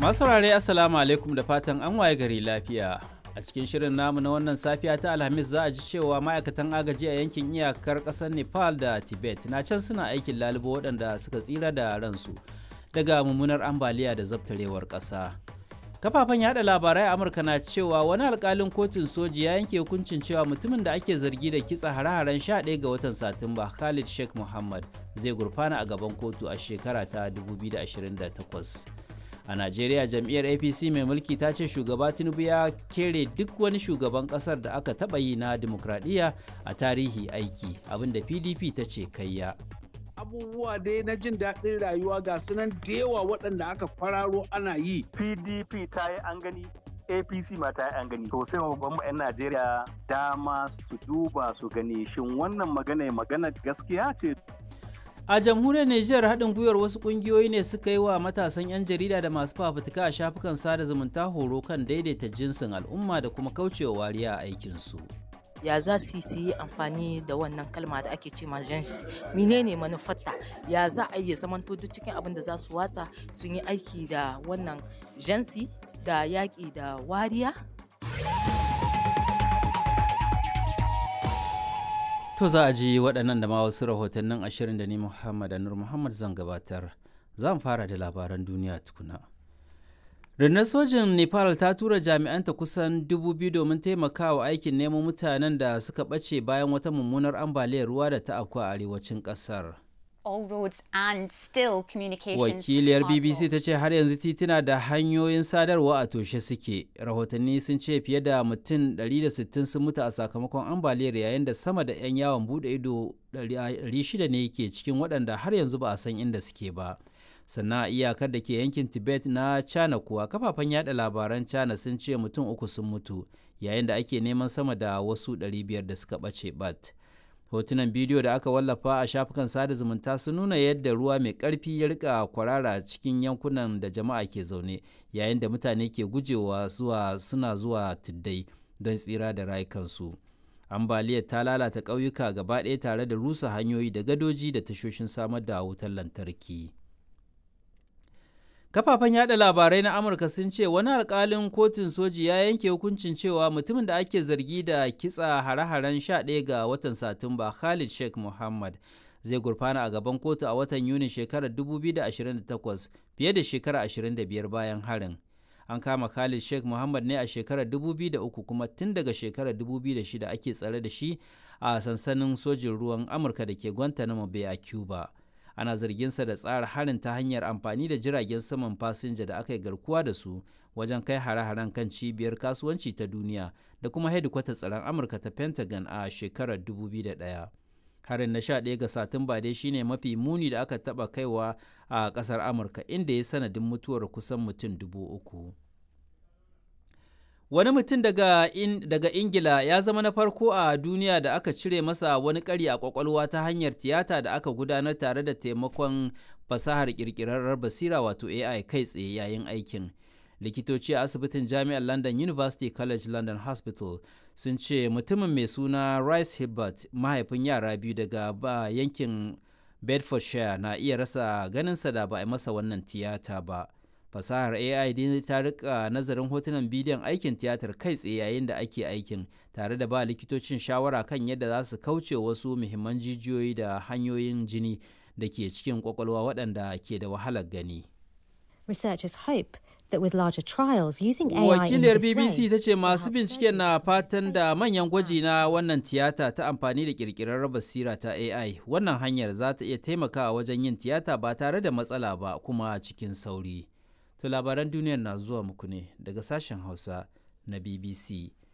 Masu saurare Assalamu alaikum da fatan an waye gari lafiya. A cikin shirin namu na wannan safiya ta Alhamis za a ji cewa ma'aikatan agaji a yankin iyakar ƙasar Nepal da Tibet na can suna aikin lalubo waɗanda suka tsira da ransu daga mummunar ambaliya da zabtarewar ƙasa. Kafafen yada labarai a Amurka na cewa wani alkalin kotun soji ya yanke hukuncin cewa mutumin da ake zargi da kitsa hare-haren 11 ga watan Satumba Khalid Sheikh Muhammad zai gurfana a gaban kotu a shekara ta 2028. a najeriya jam'iyyar apc mai mulki ta ce shugaba tinubu ya kere duk wani shugaban kasar da aka taɓa yi na dimokuraɗiyya a tarihi aiki abinda pdp ta ce kayya abubuwa dai na jin daɗin rayuwa ga sunan da yawa waɗanda aka kwararo ana yi pdp ta yi an gani apc ma ta yi an gani to sai babban 'yan najeriya dama su duba su gani shin wannan magana magana gaskiya ce a jamhuriyar Nijar haɗin gwiwar wasu ƙungiyoyi ne suka yi wa matasan 'yan jarida da masu fafutuka a shafukan sada zumunta horo kan daidaita jinsin al'umma da kuma kaucewa wariya a aikinsu. ya za su yi amfani da wannan kalma da ake ce gens menene manufarta ya za a iya zaman duk cikin abin da za su watsa sun yi aiki da wannan jansi da yaƙi da wariya To za a ji waɗannan da ma wasu rahotannin ashirin da ni Muhammad Anur Muhammad zan gabatar. Za mu fara da labaran duniya tukuna. Rundunar sojin Nepal ta tura jami'anta kusan dubu biyu domin taimakawa aikin neman mutanen da suka ɓace bayan wata mummunar ambaliyar ruwa da ta afku a arewacin ƙasar. all roads and still communications Wakiliyar are BBC ta ce har yanzu tituna da hanyoyin sadarwa a toshe suke. Rahotanni sun ce fiye da mutum 160 sun mutu a sakamakon ambaliyar yayin da sama da 'yan yawon bude ido 600 ne ke cikin waɗanda har yanzu ba a san inda suke ba. Sannan a iyakar da ke yankin Tibet na China kuwa kafafen yada labaran China sun ce mutum uku sun mutu yayin da ake neman sama da wasu 500 da suka ɓace bat. hotunan bidiyo da aka wallafa a shafukan sada zumunta sun nuna yadda ruwa mai ƙarfi ya rika kwarara cikin yankunan da jama'a ke zaune yayin da mutane ke gujewa zuwa suna zuwa tuddai don tsira da rayukansu ambaliyar ta lalata ƙauyuka gaba ɗaya tare da rusa hanyoyi da gadoji da tashoshin samar da wutar lantarki kafafen yada labarai na amurka sun ce wani alkalin kotun soji ya yanke hukuncin cewa mutumin da ake zargi da kitsa hare-haren 11 ga watan satumba khalid sheikh muhammad zai gurfana a gaban kotu a watan yuni shekarar 2028 fiye da shekara 25 bayan harin an kama khalid sheikh muhammad ne a shekarar 2003 kuma tun daga shekarar 2006 ake tsare da shi a sansanin sojin ruwan amurka da ke guantanamo bay a cuba ana zarginsa da tsara harin ta hanyar amfani da jiragen saman fasinja da aka yi garkuwa da su wajen kai hare-haren kan cibiyar kasuwanci ta duniya da kuma hedikwatar tsaron amurka ta pentagon a shekarar 2001 harin na 11 ga satumba dai shine mafi muni da aka taba kaiwa a kasar amurka inda ya sanadin mutuwar kusan mutum dubu uku Wani mutum daga, in, daga Ingila ya zama na farko a duniya da aka cire masa wani ƙari a ƙwaƙwalwa ta hanyar tiyata da aka gudanar tare da taimakon fasahar ƙirƙirarrar basira wato AI kai tsaye yayin aikin. Likitoci a asibitin Jami'ar London University College London Hospital sun ce mutumin mai suna Rice Hibbert mahaifin yara biyu daga ba yankin Bedfordshire na iya rasa ganinsa da ba a masa wannan tiyata ba. fasahar ai dai ta rika nazarin hotunan bidiyon aikin tiyatar kai tsaye yayin da ake aikin tare da ba likitocin shawara kan yadda za su kauce wasu muhimman jijiyoyi da hanyoyin jini da ke cikin kwakwalwa waɗanda ke da wahalar gani Researchers hope that with larger trials using AI wakiliyar in this bbc way, ta ce masu help bincike na fatan da manyan gwaji na wannan tiyata ta amfani da kirkirar basira ta ai wannan hanyar za ta iya taimakawa wajen yin tiyata ba tare da matsala ba kuma cikin sauri To labaran duniyar na zuwa muku ne daga sashen Hausa na BBC